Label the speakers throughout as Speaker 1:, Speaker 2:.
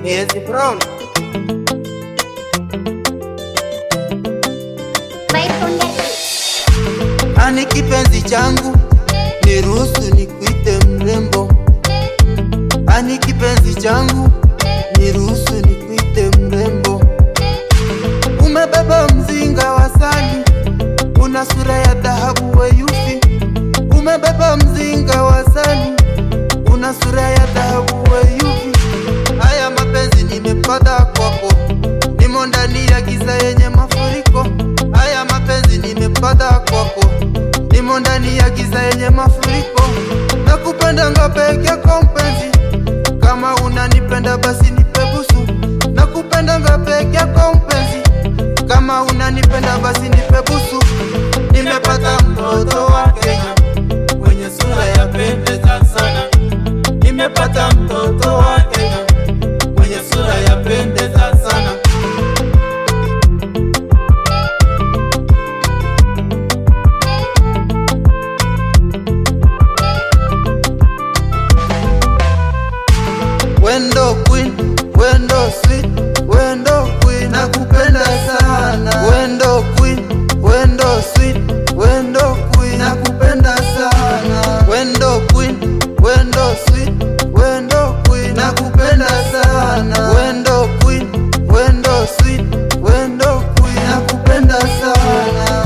Speaker 1: Miezi Brown. Ani kipenzi changu, niruhusu nikuite mrembo. Ani kipenzi changu, niruhusu nikuite mrembo. Umebeba mzinga wa sali, una sura ya dhahabu weyusi. Umebeba mzinga wa sali, una sura ya dhahabu weyusi. Haya mapenzi nimepata kwako, nimo ndani ya giza yenye mafuriko. Haya mapenzi nimepata kwako, nimo ndani ya giza yenye mafuriko. Nakupenda nga peke yako mpenzi, kama unanipenda basi nipe busu. Nakupenda nga peke yako mpenzi, kama unanipenda basi nipe busu. Nimepata mtoto wa Kenya mwenye sura ya pendeza sana. Nimepata mtoto wa Kenya mwenye sura ya pendeza sana. Wendo queen, wendo sweet, wendo queen, nakupenda sana. Wendo queen, wendo sweet, wendo queen, nakupenda sana. Wendo queen, wendo sweet, wendo queen, nakupenda sana. Wendo queen, wendo sweet, wendo queen, nakupenda sana.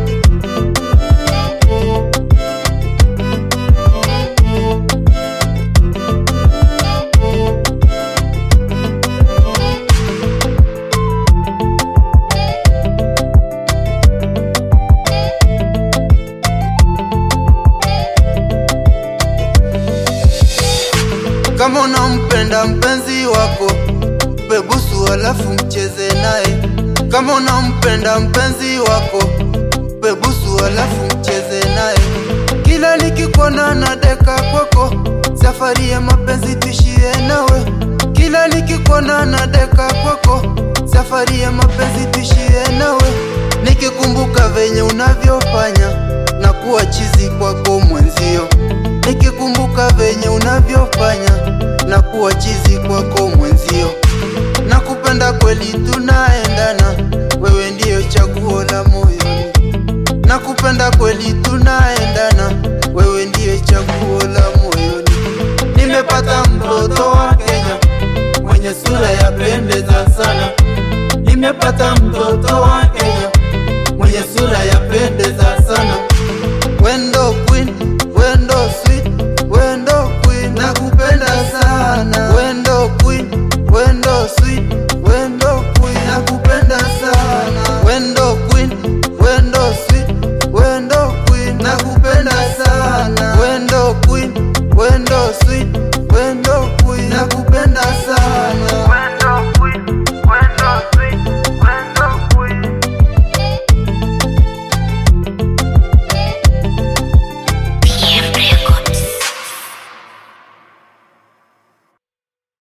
Speaker 1: Kama unampenda mpenzi wako, mpe busu alafu mcheze naye. Kama unampenda mpenzi wako, mpe busu alafu mcheze naye. Kila nikikuona na deka kwako, safari ya mapenzi tuishie nawe. Kila nikikuona na deka kwako, safari ya mapenzi tuishie nawe. Nikikumbuka venye unavyofanya na kuwa chizi kwako mwenzio nikikumbuka venye unavyofanya na kuwa chizi kwako mwenzio. Nakupenda kweli, tunaendana, wewe ndiyo chaguo la moyoni. Nakupenda kweli, tunaendana, wewe ndiyo chaguo la moyoni. Nimepata mtoto wa Kenya mwenye sura ya pendeza sana. Nimepata mtoto wa Kenya mwenye sura ya pendeza sana. Wendo queen, wendo sweet, wendo queen, nakupenda sana. Wendo queen, wendo sweet, wendo queen, nakupenda sana. Wendo queen, wendo sweet, wendo queen, nakupenda sana. Wendo queen, wendo sweet, wendo queen, nakupenda sana.